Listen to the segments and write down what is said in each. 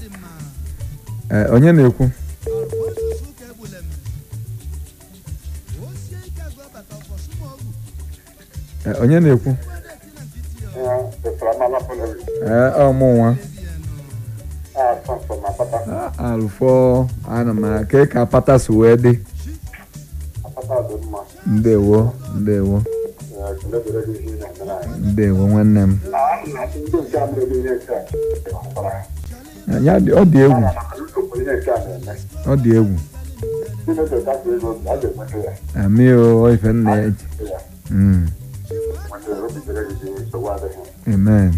Ee, onye na-ekwu Ee, onye na-ekwu ee ọmụ nwa Ah, alụfọ ana m ake ka pata si wee dị ndewo ndewo ndewo nwanne m ya dị ọ dị egwu ọ dị egwu amị o ife nna ya ji Mm, amen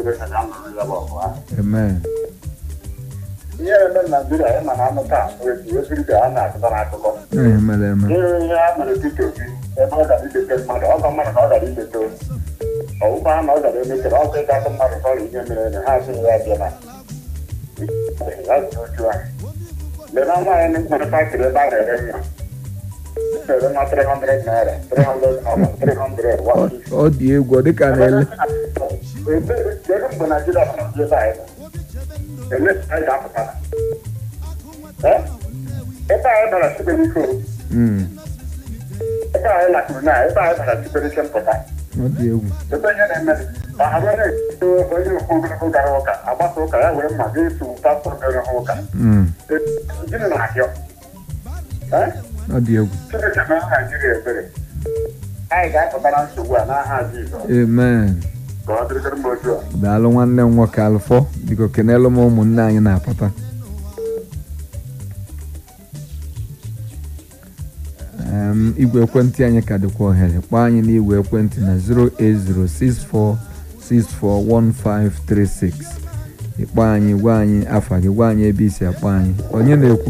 amen ihe eme na naijiria ịma na anụ taa esiri ka a na-akụta n'akụkọ ihe mere eme ihe ihe a mere Peter Obi ebe ọ gara ilete mmadụ ọgọ mmadụ na ọ gara ilete ọwụkwa ha na ọ gara emechere ọkụ ịgatụ mmadụ sọrọ ihe mere eme ha sị ya bịa na ya ji oju ahụ lee na nwaanyị nwere fakịrị ebe a na-ere nwa na-ere nwa 300 naira 300 300 150 ọ dị egwu ọ dịka na-ele kedu mgbe naijiria nọ ebe anyị nọ ele anyị ga-apụta Eh? ebe anyị bara siberike Mm, ebe anyị lakụrụ na ebe anyị bara siberike mpụta ọ dị egwu ebe ihe na-eme ma ha onye onye okwu ogologo gara ụka agbasa ụka ya were mma ga-eso pastọ gara ha ụka Mm, gịnị na-ahịọ Eh? ọ dị egwu Chineke mere naijiria ebere anyị ga-apụtara nsogbu a n'aha Jizọs amen ka ọ dịrịgara m otu a daalụ nwanne m nwoke alụfọ biko kenelu m ụmụnne anyị na-apụta Em, igwe ekwentị anyị ka dịkwa ohere kpọọ anyị n'igwe ekwentị na 08064641536 ịkpọ anyị gwa anyị afa gị gwa anyị ebe isi akpọ anyị onye na-ekwu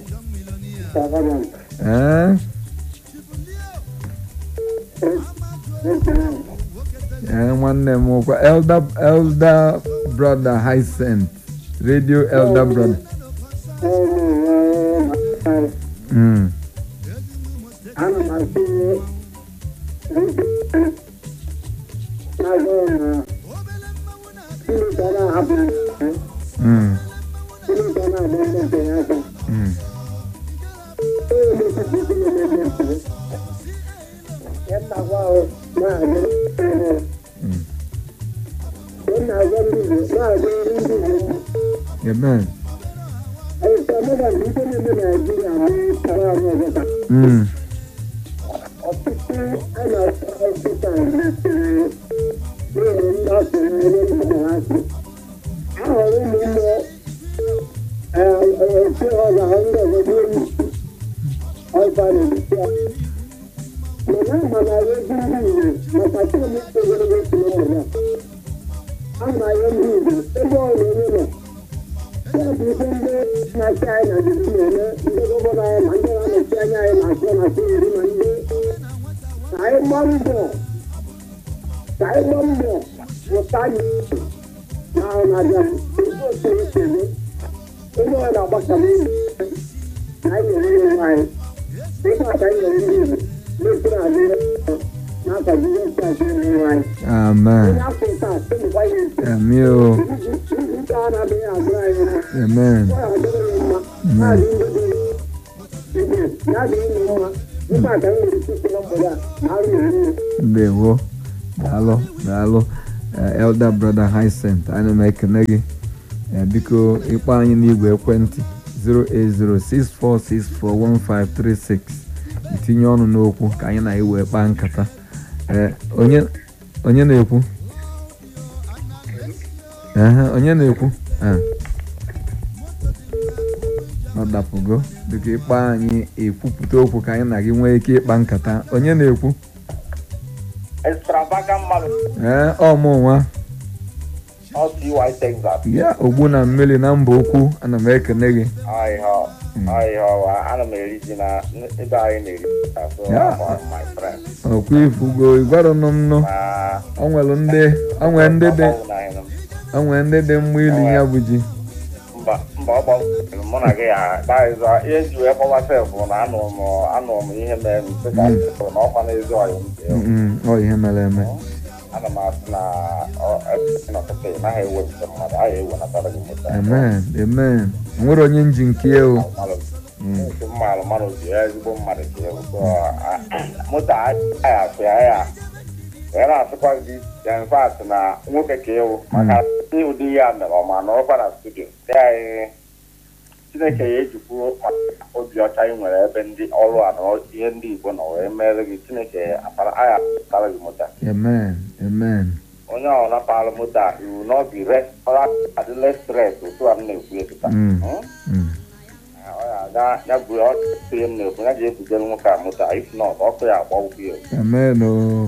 ee ee nwanne m ụkwa elder elder brother Hyacinth radio elder brother mm. Mm. Mm. Mm. Amen. Mm. Amen. Amị o. Amen. Ndewo. Daalụ daalụ Eh, elder brother Hyacinth ana m ekene gị Eh, biko ịkpọ anyị n'igwe ekwentị 08064641536 itinye ọnụ n'okwu ka anyị na iwe kpaa nkata Eh, onye onye na-ekwu Ehe, onye na-ekwu Eh. ọ dapụgo dịka ịkpọ anyị ekwupụta okwu ka anyị na gị nwee ike ịkpa nkata onye na-ekwu extravagant mmadụ ee ọmụ nwa ọ TY Texas ya ogbu na mmiri na mba okwu ana m ekene gị ahịhịa ahịhịa ọwa ana m eri ji na ebe anyị na-eri so Ya. I'm my friend ọkwa ifugo ịgwarụnụ m nụ ma o nwere ndị o nwere ndị dị ọ gbawụrụ anyị nụ. o nwere ndị dị mma ili ya bụ ji mba mba ọ gbawụrụ mụ na gị ya daịzọ ihe ji wee kpọwa sef bụ na anụrụ m anụrụ m ihe mere m sị ka m sị na ọkwa n'ezi ọyị m dị. Mm, ọ ihe mere eme ana m asị na n'ọtụtụ ị naghị ewepụta mmadụ a ga-ewenatara gị moto amen amen o nwere onye nji nke ya o ndị mmadụ mmadụ ji ya ezigbo mmadụ ka ewu moto agaghị asụ ya ya wee na-asịkwa gị ya mfat na nwoke ka ewu maka ụdị ya mere ọma na ọkwa na studio dị anyị chineke ya ejikwu obi ọcha ị nwere ebe ndị ọrụ a na ihe ndị igbo nọ wee mere gị chineke agha akpara gị moto amen amen onye ahụ napalụ moto a iwu na ọ bụ rest ọra adịle stres otu a m na-ekwu ekita Mm. Mm. ọ ya aga ya bụ ọtụtụ ihe m na-ekwu ya ji ebugere nwoke a moto a if not ọkụ ya agba ụkwụ ya amen o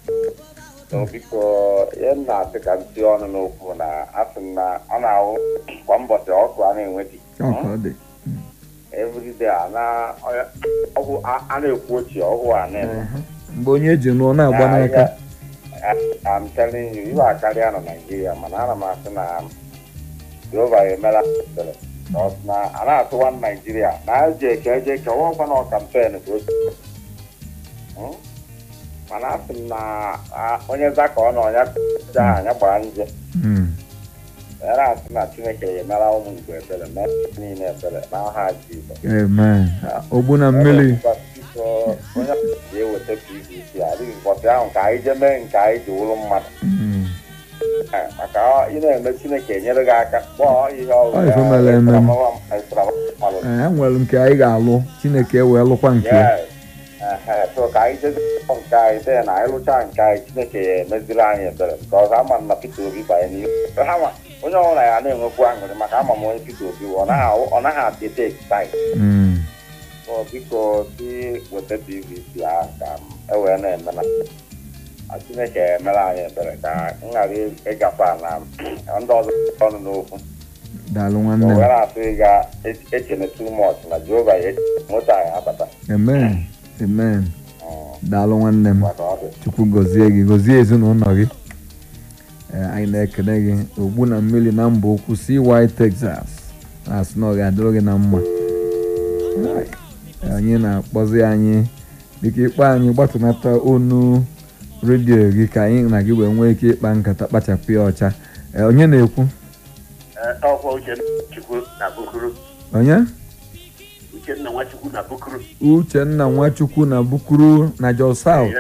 so biko ihe m na-asị ka m tie ọnụ n'okwu na asị m na ọ na-ahụ kwa mbọchị ọkụ a na-enweti ọ ka ọ dị everyday a na ọ- ọgwụ a- a na-ekwu ochie ọgwụ a na-eme mgbe onye ji nụọ na-agba n'aka I'm telling you, iwe akarịa na Naịjirịa mana ana m asị na Jehova emela ebere. Because na a na-atụwa Naịjirịa na eji eke eje eke ọwụkwa na kampen ka o si. Hmm? mana asị m na a- onye zaka ọ nọ ya ja anya gbara nje Mm. ya na-asị na Chineke ya emela ụmụ Igbo ebere mee niile ebere n'aha Jizọs amen ogbu na mmiri Biko, onye ga-eweta PVC adịghị ụbọchị ahụ ka anyị jee mee nke anyị ji wụrụ mmadụ Mm. Ee, maka ọ- ị na-eme chineke enyere gị aka kpọọ ihe Ọ ọbụla ife mere eme. mmadụ Ee, e nwere nke anyị ga-alụ chineke wee lụkwa nke ya Yes. Ehe, so ka anyị jezi nke anyị dee na anyị lụchaa nke anyị chineke ya emeziri anyị ebere nke ọzọ ama m na Peter Obi banye n'ihu Ha ma, onye ọbụla ya na-enwekwu aṅụrị maka ama m onye Peter Obi wụ, ọ naghị awụ- ọ naghị adị ete excited Mm. so biko si weta pvc ahụ ka m ewee na-eme na a chineke emere anyị ebere ka m ghara ịgafe na ndị ọzọ ọnụ n'okwu daalụ o nwanne m were asị ga echene too much na jehova ya moto anyị abata amen amen Mm, daalụ nwanne m maka ọ dị chukwu gọzie gị gọzie ezinụlọ gị Ee, anyị na-ekele gị ogbu na mmiri na mba okwu CY Texas na-asị na ọ ga-adịrị gị na mma Ai, anyị na-akpọzi anyị dịka ịkpọ anyị gbatụnata onu redio gị ka anyị na gị wee nwee ike ịkpa nkata kpachapụ ya ọcha Ee, onye na-ekwu ọkwa uchenchukwu na bukuru onye uchenna nwachukwu na bukuru uchenna nwachukwu na bukuru na jos south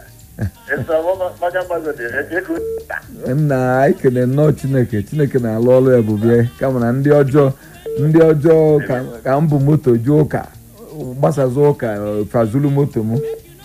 nna anyị kele nnọọ chineke chineke na-alụ ọrụ ebube kama na ndị ọjọọ ndị ọjọọ ka- ka m bụ moto ju ụka gbasazi ụka fazulu moto m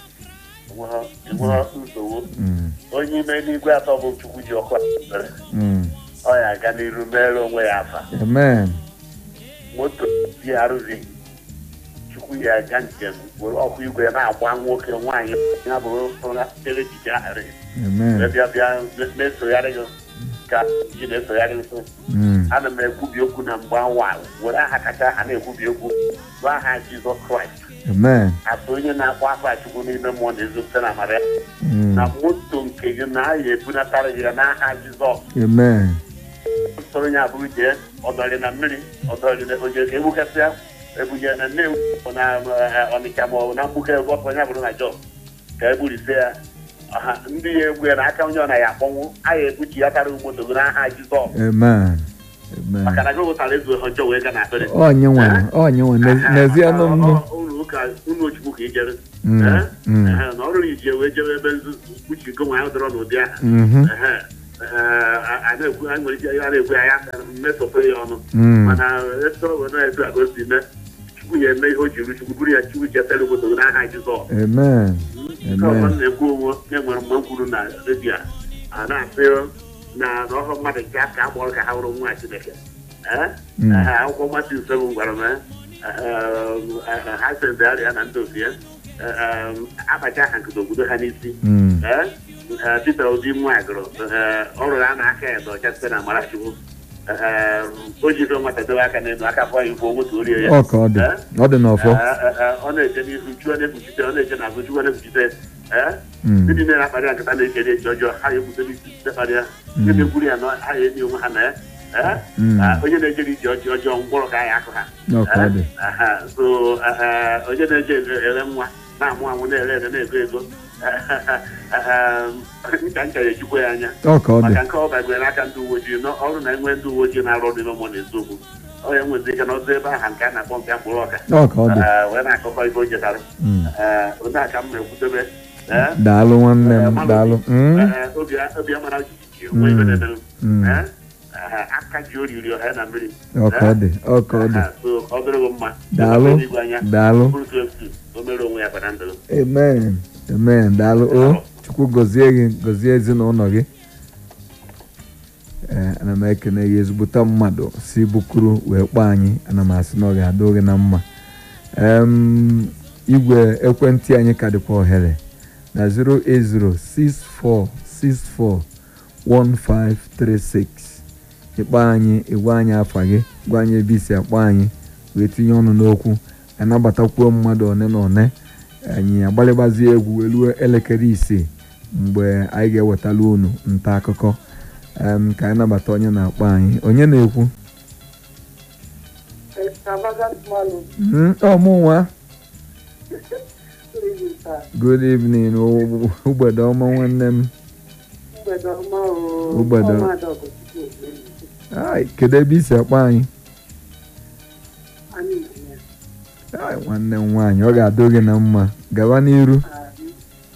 nsogbu Mm, onye ime n'igwe atọ bụ chukwu ji ọkụ mere mm. ọ ya aga n'iru mere onwe ya afa amen moto dị arụzi chukwu ya aga njem were ọkụ igwe na-agba nwoke nwaanyị ya bụrụ ụra tere echiche ahịrị amen wee bịa bịa na-esogharị gị ka ji na-esogharị nso Mm, ana m ekwubi okwu na mgbe awa were aha kacha aha na-ekwubi okwu bụ aha jizọs kraịst amen atụ onye na-akpọ afa chukwu n'ime mmụọ na ezopụta na amara ya Mm, na moto nke gị na aya ebunatara gị ya n'aha jizọs amen soro ya abụrụ jee ọdọrị na mmiri ọdọrị na oje ka egbukasịa ebunye na nne na eh, ọnịcha ma ọ bụ na mgbuke ọkụ onye bụrụ na jọs ka egburisi ya ọha ndị ya egbu ya na aka onye ọ na ya akpọnwụ a ya ebuchi ya karịa moto gị n'aha jizọs amen maka amen na gị wụtara ezu ọjọọ wee ga na akpịrị onye nwe onye nwe n'ezie nụ nnụ ụlọ ụka ụlọ ochukwu ka ijere Mm, Eh? mm. Ehe, na ọrụ ije wee jebe ebe nzuzu kpuchi go nwa ya dọrọ n'ụdị aha Mhm, Ehe. Eh, a- a na-ekwu- a nwere ike ya na-ekwu ya ya mmetọpụ ya ọnụ mm. mana etu ọ bụ na etu a ka o si mee chukwu ya eme ihe o jiri chukwu bụrụ ya chukwu chetara obodo gị n'aha jizọs amen nke ọzọ m amen na-ekwu onwe na-enwere mgbe m kwuru na redio a, a na-asị na na ọhụ mmadụ nke aka agbọrọ ka ha bụrụ nwa chineke Eh? Mm. Eh, akwụkwọ mmatụ ise m gwara m eh, eh, ha sendịarị ya na ndị otu ya eh, eh, abacha ha nkụta obodo ha n'isi Mm, Eh? Eh, Peter Obi nwa gụrụ eh, ọ rụrụ a na-aka ya dọcha site na Amarachukwu Eh, o jiri nwata dobe aka n'elu aka fọ ya igbo moto orie ya ọ ka ọ dị Eh? ọ dị n'ọfọ Eh, eh, eh, ọ na-eje n'ihu chụọ na-ekpuchite ọ na-eje n'azụ chụọ na-ekpuchite Eh? Mm. ndị niile na-akparị ya nkata na-eche eche ọjọọ ha ya ekwutebe isi site kparị ya ndị na-ekwuru ya na ha ya enyi onwe ha na ya Eh? Mm. Ah, onye na-ejere ije ọjọọ ọjọọ mkpọrọ ka ya akụ ha ọ ka ọ dị Aha, so eh, eh, onye na-eje ere ere nwa na-amụ amụ na-ere ere na-ego ego ncha ncha ya ejikwa ya anya ọ ka ọ dị maka nke ọ bagwere n'aka ndị uwe ojii na ọrụ na enwe ndị uwe ojii na-arụ ọrụ n'ime ụmụ na-eziokwu ọ ya nwezi ike na ọzọ ebe aha nke a na-akpọ nke mkpụrụ ọka ọ ka ọ dị Ee, wee na-akọkọ ife o jetara Mm. Ee, onye aka m na-ekwutebe Ee, daalụ nwanne ee, m mmadụ- daalụ Mm. ee, obi obi amara jijiji onwe ife na-emenụ Mm. Ee, ee, aka ji oriri ọha na mmiri ọ ka ọ dị ọ ka ọ dị Ee, so ọ dịrị gị mma Daalụ. Ebe igwe anya daalụ bụrụ tu efu o mere onwe ya bara ndụ amen amen daalụ o chukwu gọzie gị gọzie ezinụlọ gị ee ana m ekene gị ezigbote mmadụ si bukuru wee kpọọ anyị ana m asị na ọ ga-adị gị na mma Em, igwe ekwentị anyị ka dịkwa ohere na 08064641536 ịkpọ anyị ịgwa anyị afa gị gwa anyị ebe isi akpọ anyị wee tinye ọnụ n'okwu anabatakwuo mmadụ one na one anyị agbalịgbazie egwu wee ruo elekere isii mgbe anyị ga-ewetala unu nta akụkọ em, ka anyị nabata onye na-akpọ anyị onye na-ekwu extravagant man Mm, ọ mụ nwa living sir. good evening o- ụgbede ọma nwanne m mgbede ọma o Mgbede. ọma adọgọchukwu ogbe Ai, kedu ebe isi akpọ anyị anyị nọ ya Ai, nwanne m nwaanyị ọ ga-adị gị na mma gaba n'iru Anyị.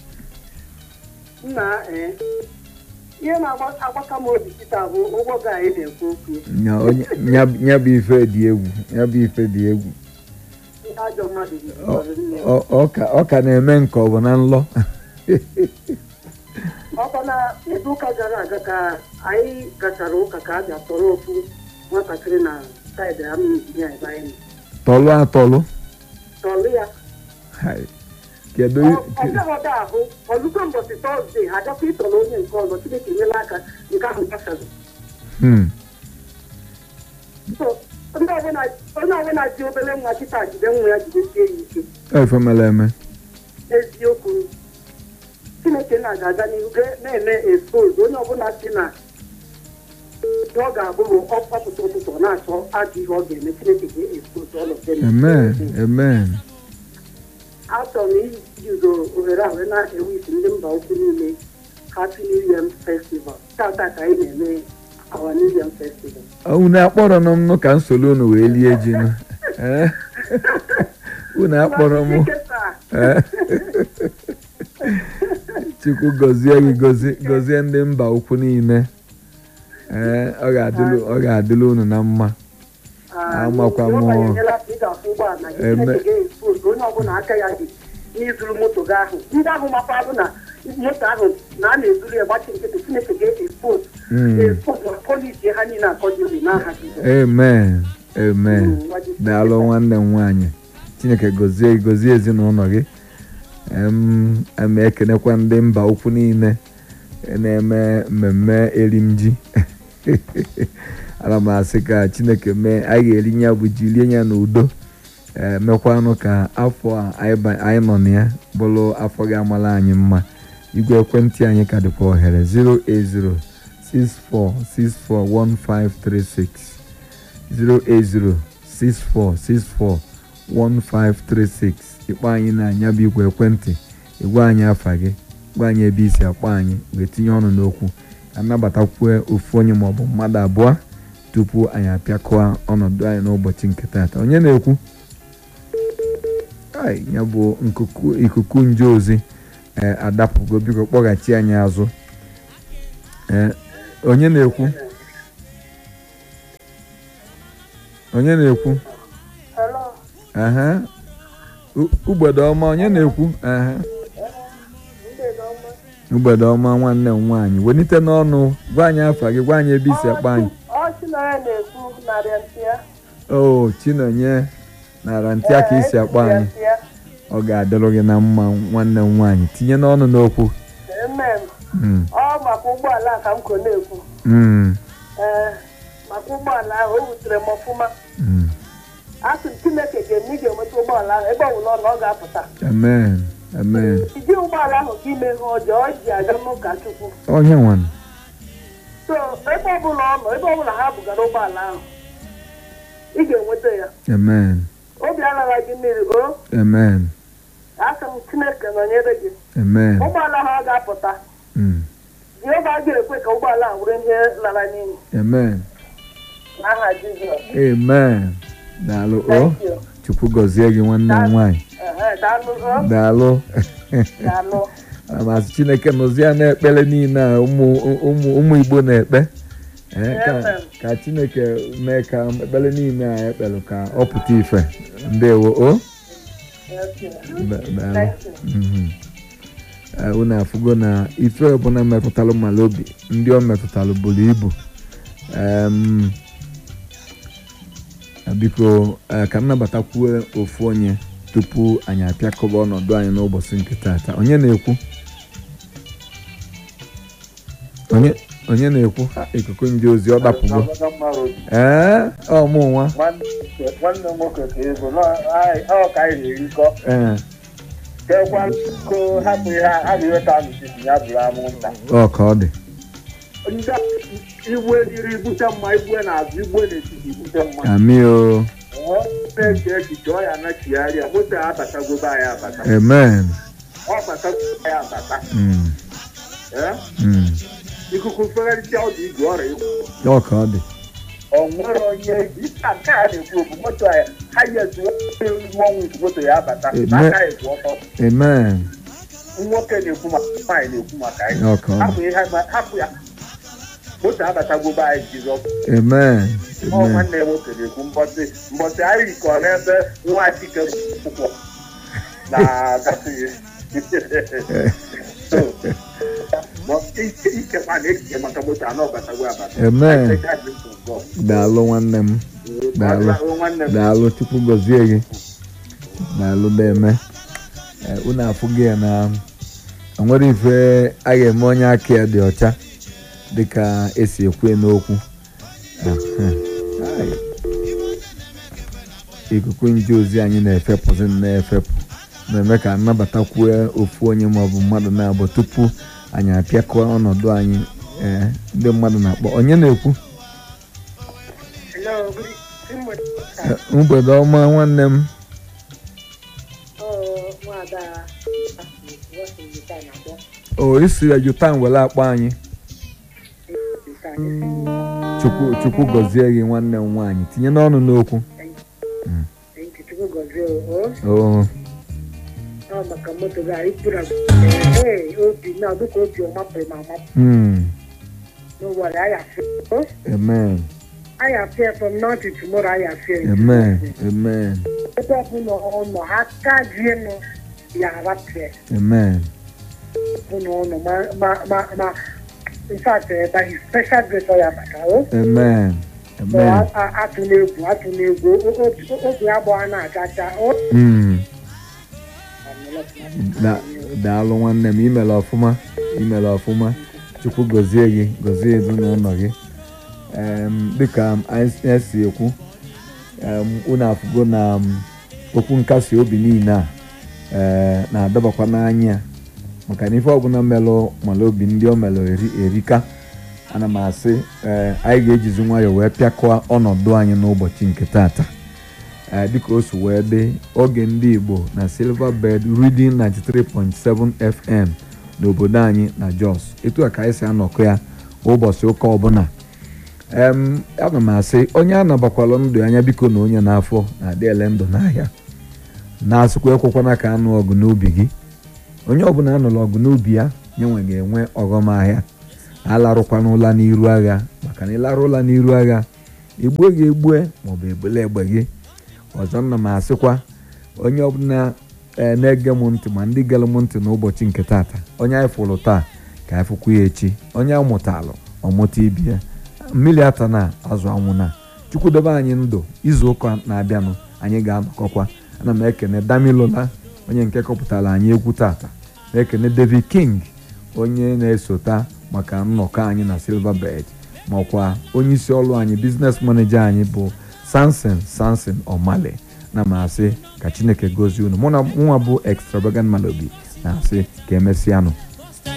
nna ee ihe na-agbaka m obi kịta bụ ụgbọ ga anyị na-ekwu okwu Nya onye- nya- nya bụ ife dị egwu nya bụ ife dị egwu ndị ajọ mmadụ Ọ- jikọrọ nne ọ- ọ ka- ọ ka na-eme nke ọ bụ na nlọ ọkwa na izu ụka gara aga ka anyị gachara ụka ka a bịa tọrọ ofu nwatakịrị na saịdị ama injinia ebe anyị nọ. tọlụ atọlụ tọrọ ya Ai, kedu ọ bịaghọta ahụ ọzụkọ mbọchị tọzdee adọkwa ịtọrọ onye nke ọzọ chineke nyela aka nke ahụ gbasara Hmm, So, ndị ọbụla onye ọbụla ji obere nwa kịta jide nwa ya jidesie ya ike efe mere eme eziokwu chineke na-aga n'ihu ga- na-eme expose onye ọbụla si na ihe ọ ga-abụrụ ọpụta ụtụtụ ọ na-achọ ajọ ihe ọ ga-eme chineke ga-expose all of them. amen amen achọrọ m iji uzo ohere a wee na-ewisi ndị mba ukwu niile happy new year festival tata ka anyị na-eme our new year festival unu akpọrọ m nụ ka nsoro unu wee lie ji nụ Eh? unu akpọrọ m Chineke taa, Eh? chukwu gọzie gị gọzie- gọzie ndị mba ukwu niile ee ọ ga-adịlu ọ ga-adịlu unu na mma ah, amakwa m Jehova ọ. enyela ka ị ga-afụ ụgbọala gị Eme- Chineke ga-expose onye ọbụla aka ya dị n'izuru moto gị ahụ ndị ahụ makwalụ na moto ahụ na a na-ezuru ya gbachi nkịtị Chineke ga-expose Mm. expose ma polisi ha niile akọjiri n'aha Jizọs. amen amen Mm, gwa Jizọs. daalụ nwanne m nwaanyị chineke gọzie gọzie ezinụlọ gị em em ekenekwa ndị mba ukwu niile na-eme mmemme erim ji ana m asị ka chineke mee anyị ga-eri ya bụ ji rie ya n'udo ee mekwanụ ka afọ a anyị ba- anyị nọ na ya bụrụ afọ ga-amala anyị mma igwe ekwentị anyị ka dịkwa ohere 08064641536 08064641536 ịkpọ anyị na-anya bụ igwe ekwentị ịgwa anyị afa gị gwa anyị ebe isi akpọ anyị wee tinye ọnụ n'okwu anabatakwue ofu onye maọbụ mmadụ abụọ tupu anyị apịakọọ ọnọdụ anyị n'ụbọchị nke taata onye na-ekwu ai ya bụ nkuku ikuku nje ozi ee adapụgo biko kpọghachi anyị azụ ee onye na-ekwu onye na-ekwu Hello. aha U- ugbede ọma onye na-ekwu aha Mgbede ọma. ugbede ọma nwanne m nwaanyị welite n'ọnụ gwa anyị afa gị gwa anyị ebe isi akpa anyị Ọ Chinonye na-ekwu narị ntị ya. o chinonye nara ntị aka isi akpa anyị ọ ga-adịrụ gị na mma nwanne m nwaanyị tinye n'ọnụ n'okwu Amen. Mm, Ọ maka ụgbọala a ka m ko na-ekwu. mm, Ee, maka ụgbọala ahụ o wutere m ọfụma. mm. Asị m Chineke ga-eme ị ga-enweta ụgbọala ahụ ebe ọbụla ọ nọ ọ ga-apụta. amen amen Iji ụgbọala ahụ ka ime ihe ọjọọ ọ ji aga n'ụka Chukwu. onye nwanne So ebe ọbụla ọ nọ ebe ọbụla ha bugara ụgbọala ahụ ị ga-enweta ya. amen Obi alara gị mmiri o amen asị m chineke nọnyere gị amen ụgbọala ha ga-apụta Mm. jehova ga-ekwe ka ụgbọala a were ihe lara n'iyi amen n'aha jizọs amen daalụ o Thank you. chukwu gọzie gị nwanne m nwaanyị Ehe, daalụ o. daalụ daalụ ana m asị chineke nọzie na-ekpere niile a ụmụ ụmụ ụmụ igbo na-ekpe Ee, ka Amen. ka chineke mee ka ekpere niile a ekpere ka ọ pụta ife ndewo o Thank you. Da- daalụ Thank you. Mhm. Ee, unu afụgo na ife ọbụla metụtalụ mmadụ obi ndị ọ metụtalụ buru ibu Em, biko ee, ka m nabatakwuo ofu onye tupu anyị apịakọba ọnọdụ anyị n'ụbọchị nke taata onye na-ekwu onye onye na-ekwu Ha, ikuku nje ozi ọ dapụgo ee ọ mụ nwa nwanne m nwoke ka ego ọ ka anyị na-erikọ ee kekwa ko hapụ ihe a ga-eweta n'etiti ya bụrụ anwụnta ọ ka ọ dị ndị igwe iri bute mma igwe n'azụ igwe n'etiti bute mma amị o na-eche echiche ọ ya nachigharịa moto ya abatagobe anyị abata amen ọ batagobe ya abata Mm, Ee? mm. ikuku mfegharịcha ọdụ igwe ọrịa ikwu ọ ka ọ dị ọ nwere onye isi nke a na-ekwu okwu moto ya ha yezu ọnwụ nke moto ya abata Eme- aka ekwu ọtọ amen nwoke na-ekwu maka nwaanyị na-ekwu maka anyị ọ ka ọ dị hapụ ihe ma- hapụ ya moto abatagobe anyị jizọs amen ọ amen nwanne ya nwoke na-ekwu mbọsị mbọsị anyị rikọ n'ebe nwa chike akwụkwọ na gasịghị ikekwa na echiche maka moto anọ batago abata amen daalụ nwanne m Daalụ. nwanne m daalụ chukwu gọzie gị daalụ na-eme Ee, unu afụghị ya na o nwere ife a ga-eme onye aka ya dị ọcha dịka esi ekwu n'okwu Ehe. Ai. ikuku nje ozi anyị na-efepụzi na-efepụ na-eme ka nnabatakwuo ofu onye maọbụ mmadụ na-abụ tupu anyị apịakọọ ọnọdụ anyị ee ndị mmadụ na-akpọ onye na-ekwu Hello, good evening. Ee, mgbede ọma nwanne m Oh, nwada Washington na-akpọ. o isi ya jutan were akpọ anyị chukwu chukwu gọzie gị nwanne m nwaanyị tinye n'ọnụ n'okwu Chukwu gọzie o. o Ọ maka moto gị anyị kpụrụ ee obi na dịka obi ọ mapụrụ ma amapụ mm, n'ụwa anyị afụ. amen Anyị afụ ya from now to tomorrow anyị afụ ya. amen amen Ebe ọbụla ọ nọ ha aka jie nọ ya arapụ ya. amen Ọbụla ọ nọ ma ma ma ma in fact eh, by his special grace ọ ya maka o. amen So, amen a- a- atụ n'egwu atụ n'egwu O- o- obi agbọghọ na-achacha o. mm, da- daalụ nwanne m imere ọfụma imere ọfụma chukwu gọzie gị gọzie ezinụlọ gị Em, dịka anyị si ekwu em, unu afụgo na m, okwu nkasi obi niile a ee, na-adọbakwa n'anya maka na ife ọbụla melụ mala obi ndị o melụ eri- erika ana m asị ee, anyị ga-ejizi nwayọọ wee pịakọọ ọnọdụ anyị n'ụbọchị nke tata ee, dịka o si wee dị oge ndị igbo na silver bed reading 93.7 fm n'obodo anyị na jos etu a ka anyị si anọkọ ya ụbọchị ụka ọbụla em ana m asị onye anabakwala ndụ anya biko na onye n'afọ na-adị ele ndụ n'ahịa na-asịkwa ekwekwana ka anụ ọgụ n'ubi gị onye ọbụla anụrụ ọgụ n'ubi ya nyenwe ga-enwe ọghọm ahịa alarụkwana ụla n'iru agha maka na ịlarụ ụla n'iru agha egbue gị egbue maọbụ egbele egbe gị ọzọ nna m asịkwa onye ọbụla ee na-ege m ntị ma ndị gere m ntị n'ụbọchị nke tata onye anyị fụrụ taa ka anyị fụkwa ya echi onye amụtalụ ọmụta ibi ya mmiri ata na azụ anwụ na chukwu dobe anyị ndụ izu ụka na-abịanụ anyị ga-anọkọkwa ana m ekene damilola onye nke kọpụtara anyị egwu tata na-ekene david king onye na-esota maka nnọkọ anyị na silver bed makwa onye isi ọrụ anyị biznes maneja anyị bụ sanson sanson omale na m asị ka chineke gozie unu mụ na nwa bụ extravagant malobi na-asị ka emesịanụ